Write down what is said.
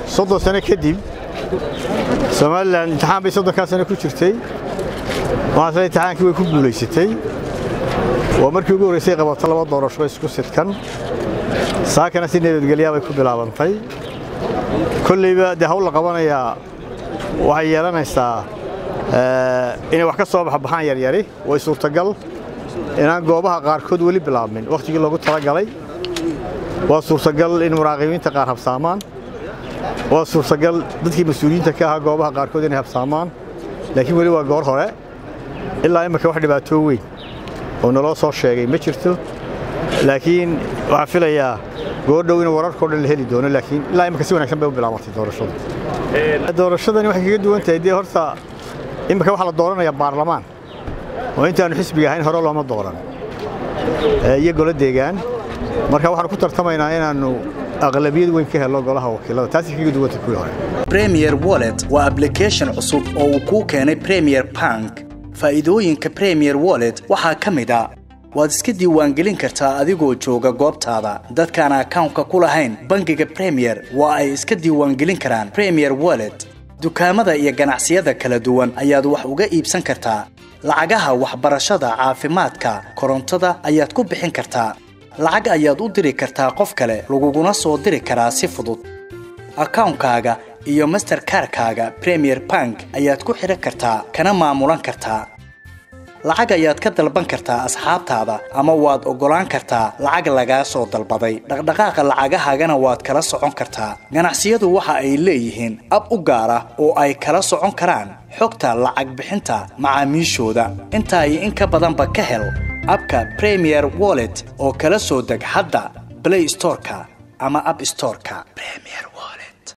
soddon sano kadib somalilan imtixaan bay soddonkaa sano ku jirtay waxaase imtixaankii way ku guulaysatay waa markii ugu horraysay qabato laba doorasho isku sidkan saakana si nabadgelyaa bay ku bilaabantay kollayba dee hawl la qabanayaa waxay yeelanaysaa inay wax ka soo baxbaxaan yaryari way suurtagal inaan goobaha qaarkood weli bilaabmin wakhtigii loogu talagalay waa suurtagal in muraaqibiinta qaar habsaamaan waa suurtagal dadkii mas-uuliyiinta ka ahaa goobaha qaarkood inay habsaamaan laakiin weli waa goor hore ilaa imminka wax dhibaatoo weyn oo naloo soo sheegay ma jirto laakiin waxaan filayaa goordhow in wararkao dhan la heli doono laakiin ilaa imminka si wanaagsan bay u bilaabatay doorashadu doorashadani waxay kaga duwan tahay dee horta imminka waxaa la dooranayaa baarlamaan oo intaannu xisbiga ahayn hore looma dooran iyo golo deegaan marka waxaanu ku tartamaynaa inaannu aqlabiyad weyn ka helo golaha wakiilada taasi kaga duwanta kuwii hore premier wallet waa ablication cusub oo uu kuu keenay premier bank faa'iidooyinka premier wallet waxaa ka mid a waad iska diiwaangelin kartaa adigoo jooga goobtaada dadkaan akawnka ku lahayn bangiga premier waa ay iska diiwaangelin karaan premier wallet dukaamada iyo ganacsiyada kala duwan ayaad wax uga iibsan kartaa lacagaha waxbarashada caafimaadka korontada ayaad ku bixin kartaa lacag ayaad u diri kartaa qof kale laguguna soo diri karaa si fudud akawnkaaga iyo masterkarkaaga premier bank ayaad ku xidhan kartaa kana maamulan kartaa lacag ayaad ka dalban kartaa asxaabtaada ama waad oggolaan kartaa lacag lagaa soo dalbaday dhaqdhaqaaqa lacagahaagana waad kala socon kartaa ganacsiyadu waxa ay leeyihiin ab u gaar ah oo ay kala socon karaan xogta lacag bixinta macaamiishooda intaa iyo in ka badanba ka hel abka premier wallet oo kala soo deg hadda blay storeka ama ab storeka